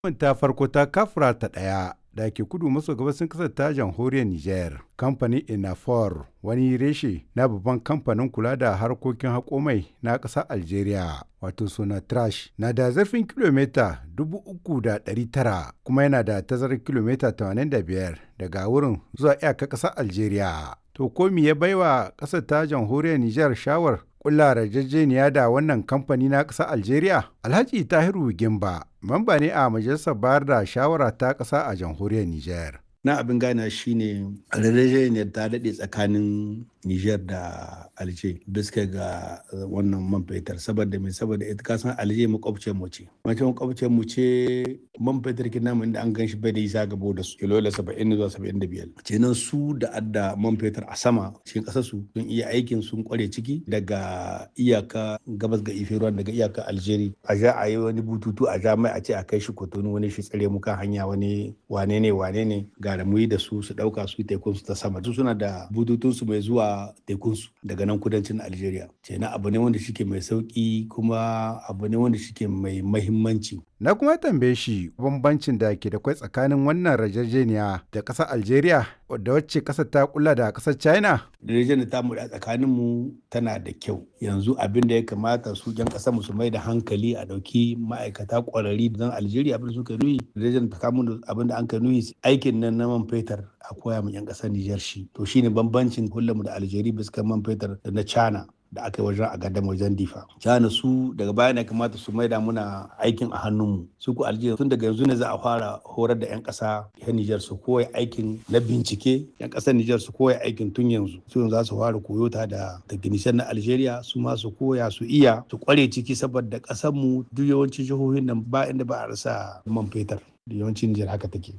ta farko ta kafura ta ɗaya da ke kudu maso gabasin ƙasar ta jamhuriyar Nijar. Kamfanin Inafor wani reshe na babban kamfanin kula da harkokin haƙomai na ƙasar Algeria wato suna trash na da zarfin kilomita 3,900 kuma yana da tazarar kilomita 85 daga wurin zuwa iyakar ƙasar Algeria. To ko me ya baiwa ƙasar ta jamhuriyar Nijar shawar kulla yarjejeniya da wannan kamfani na ƙasar Algeria? Alhaji Tahiru Gimba, mamba ne a majalisar bayar da shawara ta ƙasa a jamhuriyar Nijar. na abin gane shine yarjejeniyar ta daɗe tsakanin Nijar da Alje bisa ga wannan man fetur saboda mai saboda ita kasan Alje makwabciyar mu ce mace makwabciyar mu ce man fetur kina mun da an gan shi bai da isa gabo da su kilo saba'in zuwa saba'in da biyar kenan su da adda man fetur a sama cikin ƙasar su sun iya aikin sun kware ciki daga iyaka gabas ga ife ruwan daga iyaka Algeria a ja a yi wani bututu a ja mai a ce a kai shi kotonu wani shi tsare muka hanya wani wane ne wane ne ga da muyi da su su dauka su tekun su ta sama su suna da bututun su mai zuwa tekun su daga nan kudancin Algeria kenan abu ne wanda shike mai sauki kuma abu ne wanda shike mai mahimmanci Na kuma tambaye shi bambancin da ke da kwai tsakanin wannan rajajeniya da ƙasar Algeria da wacce ƙasar ta kula da ƙasar China. Yarjejeniyar ta mu da tsakanin mu tana da kyau. Yanzu abin da ya kamata su jan ƙasar mu su mai da hankali a ɗauki ma'aikata ƙwararri don Algeria abin da suka nuyi. Yarjejeniyar ta kamun abin da an ka nuyi aikin nan na man fetur a koya mu 'yan ƙasar Nijar shi. To shine bambancin hulɗar mu da Algeria bisa man fetur da na China. da aka yi wajen a gadon wajen difa. China su daga baya ne kamata su maida muna aikin a hannunmu. Su ku Algeria tun daga yanzu ne za a fara horar da 'yan ƙasa yan Nijar su koya aikin na bincike 'yan ƙasar Nijar su koya aikin tun yanzu. Su yanzu za su fara koyo ta da technician na Algeria su ma su koya su iya su kware ciki saboda ƙasar mu duk yawancin jihohin nan ba inda ba a rasa man fetur. yawancin Nijar haka take.